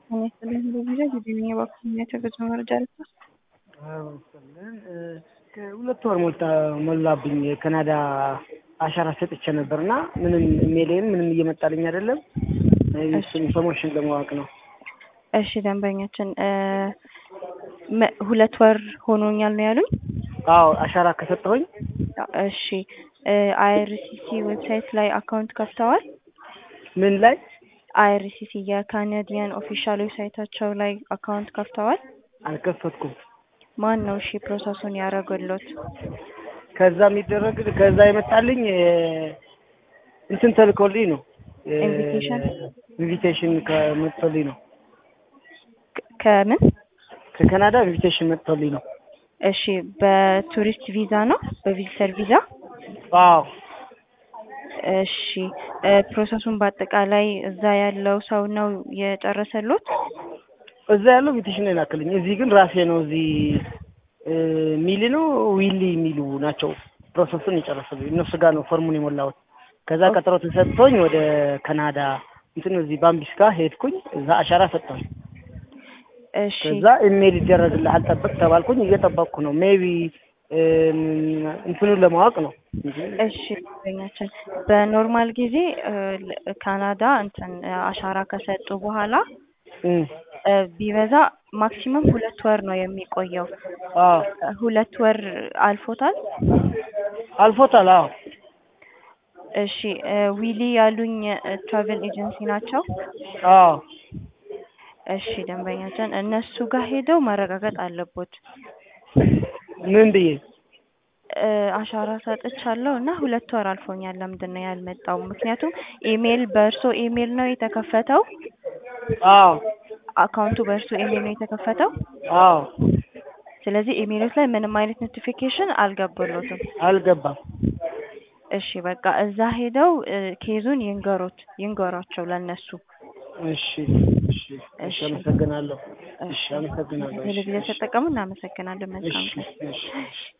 ጤና ይስጥልኝ በጊዜ ጊዜኛ በኩልኛቸው ገጽ መረጃ ልስጥ ይመስለን ከሁለት ወር ሞልታ ሞላብኝ የካናዳ አሻራ ሰጥቼ ነበር እና ምንም ኢሜይሌም ምንም እየመጣልኝ አይደለም። እሱን ኢንፎርሜሽን ለማወቅ ነው። እሺ ደንበኛችን መ- ሁለት ወር ሆኖኛል ነው ያሉኝ። አዎ አሻራ ከሰጠሁኝ እሺ አይአርሲሲ ዌብሳይት ላይ አካውንት ከፍተዋል? ምን ላይ አይአርሲሲ የካናዲያን ኦፊሻል ዌብሳይታቸው ላይ አካውንት ከፍተዋል? አልከፈትኩም። ማን ነው እሺ ፕሮሰሱን ያደረገሎት? ከዛ የሚደረግ ከዛ የመጣልኝ እ- እንትን ተልኮልኝ ነው እ- ኢንቪቴሽን? ኢንቪቴሽን ከመጥቶልኝ ነው ከ- ከምን? ከካናዳ ኢንቪቴሽን መጥቶልኝ ነው። እሺ በቱሪስት ቪዛ ነው? በቪዚተር ቪዛ? አዎ እሺ እ ፕሮሰሱን በአጠቃላይ እዛ ያለው ሰው ነው የጨረሰሎት? እዛ ያለው ኢንቪቴሽን ነው የላክልኝ። እዚህ ግን ራሴ ነው እዚህ እ ሚሊ ነው ዊሊ የሚሉ ናቸው ፕሮሰሱን የጨረሰልኝ። እነሱ ጋር ነው ፎርሙን የሞላሁት። ከዛ ቀጠሮ ተሰጥቶኝ ወደ ካናዳ እንትን እዚህ ባምቢስ ጋር ሄድኩኝ። እዛ አሻራ ሰጠሁኝ። እሺ ከዛ ኢሜል ይደረግልሃል ጠብቅ ተባልኩኝ። እየጠበቅኩ ነው። ሜቢ እንትኑን ለማወቅ ነው እንጂ እሺ ደንበኛችን በኖርማል ጊዜ እ ል- ካናዳ እንትን አሻራ ከሰጡ በኋላ እም፣ እ ቢበዛ ማክሲመም ሁለት ወር ነው የሚቆየው። አዎ እ ሁለት ወር አልፎታል? አልፎታል። አዎ እሺ እ ዊሊ ያሉኝ ትራቨል ኤጀንሲ ናቸው? አዎ እሺ ደንበኛችን እነሱ ጋር ሄደው ማረጋገጥ አለቦት። ምን ብዬ እ አሻራ ሰጥቻለሁ እና ሁለት ወር አልፎኛል ለምንድን ነው ያልመጣው? ምክንያቱም ኢሜል በእርሶ ኢሜል ነው የተከፈተው? አዎ አካውንቱ በእርሶ ኢሜል ነው የተከፈተው? አዎ ስለዚህ ኢሜሎች ላይ ምንም አይነት ኖቲፊኬሽን አልገባሎትም። አልገባም። እሺ በቃ እዛ ሄደው እ ኬዙን ይንገሩት ይንገሯቸው ለነሱ። እሺ እሺ እሺ፣ አመሰግናለሁ። እሺ አመሰግናለሁ። እሺ ቴሌቪዥን ተጠቀሙ። እናመሰግናለን። መልካም እሺ ቀን። እሺ እሺ